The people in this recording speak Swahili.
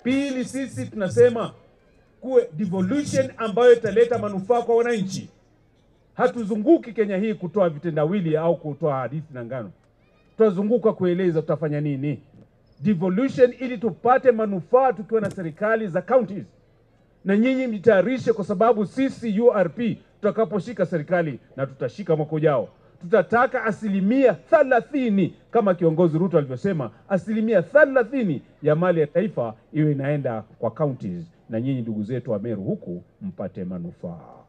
Pili, sisi tunasema kuwe devolution ambayo italeta manufaa kwa wananchi. Hatuzunguki Kenya hii kutoa vitendawili au kutoa hadithi na ngano, tutazunguka kueleza tutafanya nini devolution, ili tupate manufaa tukiwa na serikali za counties. Na nyinyi mjitayarishe, kwa sababu sisi URP tutakaposhika serikali na tutashika mwaka ujao, tutataka asilimia thalathini kama kiongozi Ruto alivyosema, asilimia thalathini ya mali ya taifa iwe inaenda kwa counties, na nyinyi ndugu zetu wa Meru huku mpate manufaa.